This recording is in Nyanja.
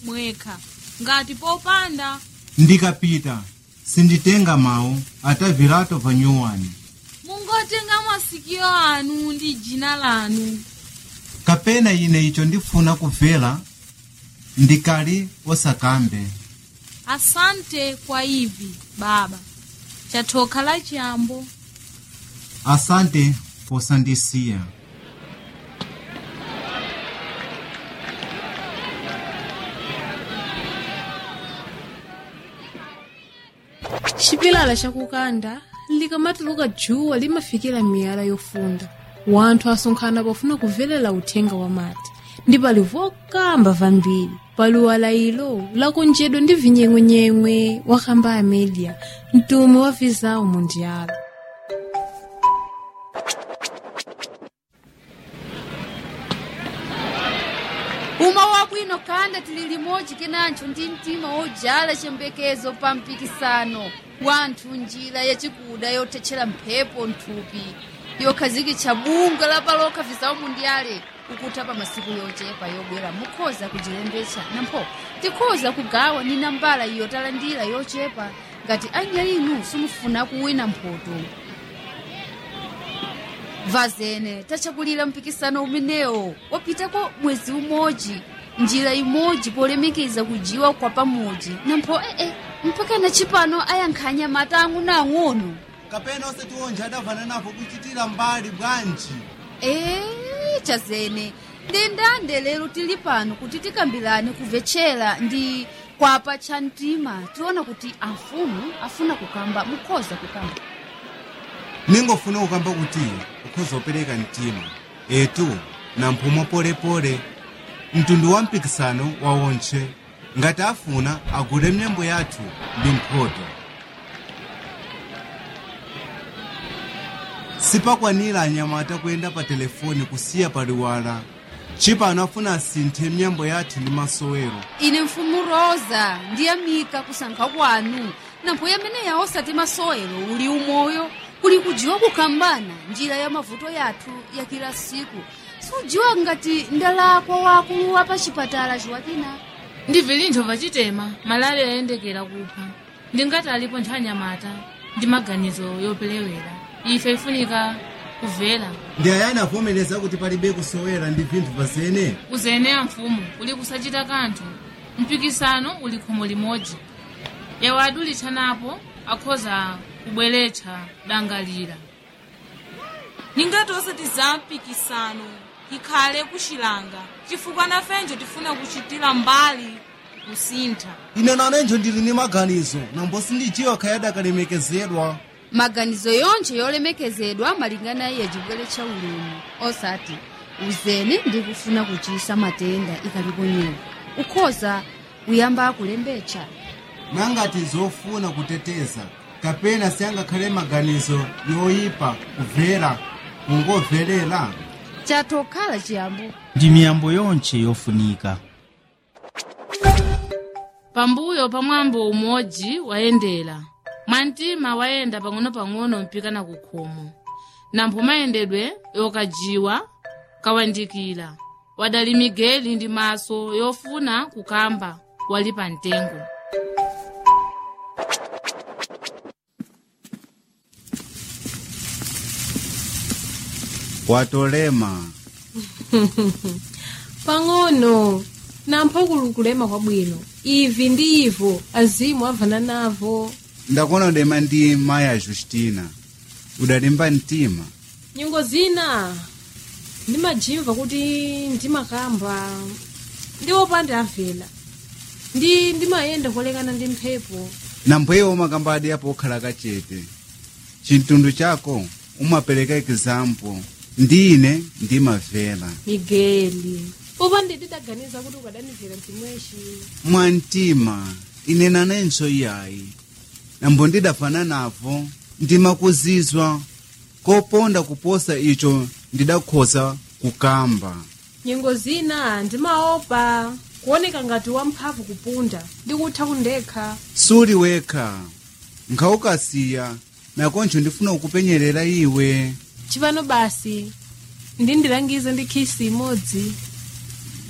mwekha ngati popanda ndikapita sinditenga mawu atavirato panyuwani mungotenga masikio anu ndi dzina lanu kapena ine icho ndifuna kubvera ndikali osakambe asante kwa ivi baba chathoka la chiyambo asante posandisiya chipilala chakukanda likamatuluka djuwa limafikira miyala yofunda wanthu asonkhana pofuna kuvelela uthenga wa mati ndi pali vokamba vambiri pali walayilo lakonjedwa ndi vinyeng'wenyeng'we wakamba a media mtume wa vizawu mundiala uma wabwino kanda tili limodzi kenancho ndi mtima wojala chiyembekezo pa mpikisano wanthu njira yachikuda yothetchera mphepo nthupi yokhazikitsa bunga lapaloka vizawu mundiale kukutha pa masiku yochepa yobwera mukhoza kujilembetsa nampho tikhoza kugawa ni nambala iyo talandira yochepa ngati anya inu simufuna kuwina mphoto vazene tachakulira mpikisano umenewo wapitako mwezi umodzi njira imodzi polemekeza kujiwa kwa pamodzi nampho ee mpaka na chipano ayankhanya mata ang'onoang'ono kapena osati onje adavana napo kuchitira mbali bwanji ee chazene ndendande lero tili pano kuti tikambirane kumvetchera ndi kwapa cha mtima tiona kuti amfumu afuna kukamba mukhoza kukamba ningofuna kukamba kuti ukhoza opereka mtima etu na mphumo polepole mtundu wa mpikisano wa wontche ngati afuna agule myembo yathu ndi mphoto sipakwanira anyamata kuyenda pa telefoni kusiya paliwala chipano afuna asinthe myembo yathu ndi masowero ine mfumu rosa ndiyamika kusankha kwanu nampho yameneya osati masowero uli umoyo kuli kujiwa kukambana njira ya mavuto yathu ya kila siku sujiwa ngati ndalakwa wakulu wa pa chipatala chiwatina ndi vilintho pachitema malale ayendekera kupha ndingati alipo nthanyamata ndi maganizo yopelewera ife ifunika kuvela ndi ayani avomereza kuti palibe kusowera ndi vinthu pazene kuzeneya mfumu uli kusachita kanthu mpikisano uli khomo limodzi yawo adulitsanapo akhoza kubweretsa dangalira ningati osati za mpikisano ikhale kuxilanga chifukwa nafenjo tifuna kuchitira mbali kusintha ine nanenjo ndili ndi maganizo nambo sindijiwa khayadi akalemekezedwa maganizo yonse yolemekezedwa malingana iye chibweretsa ulemu osati uzene ndi kufuna kuchisa matenda ikalipo nyewa ukhoza kuyamba kulembetsa nangati zofuna kuteteza kapena siyangakhale maganizo yoyipa kuvera kungovelela chatokhala chiyambo ndi miyambo yonse yofunika pambuyo pa mwambo umodzi wayendera mwantima wayenda pang'ono-pang'ono mpikana ku khomo nampho mayendedwe yokajiwa kawandikira wadali migeli ndi maso yofuna kukamba wali pa mtengo watolema pang'ono nampho kulukulema kwabwino ivi ndi ivo azimu avana navo ndakuona udema ndi maya justina udalimba mtima nyingo zina ndimajimva kuti ndimakamba ndi opanda avela ndi ndimayenda kolekana ndi mphepo nampweyo umakambadi apo okhala kachete chintundwe chako umapereka example ndine ndimavela migeli popanda ndidaganiza kuti ukadanivera mtimweshi mwantima ine nanenso iyayi nambo ndidafana navo ndimakuzizwa koponda kuposa icho ndidakhoza kukamba nyingo zina ndimaopa kuoneka ngati wamphamvu kupunda ndikutha kundekha suli wekha nkhawukasiya nakoncho ndifuna kukupenyerera iwe chipano basi ndindilangize ndi khisi imodzi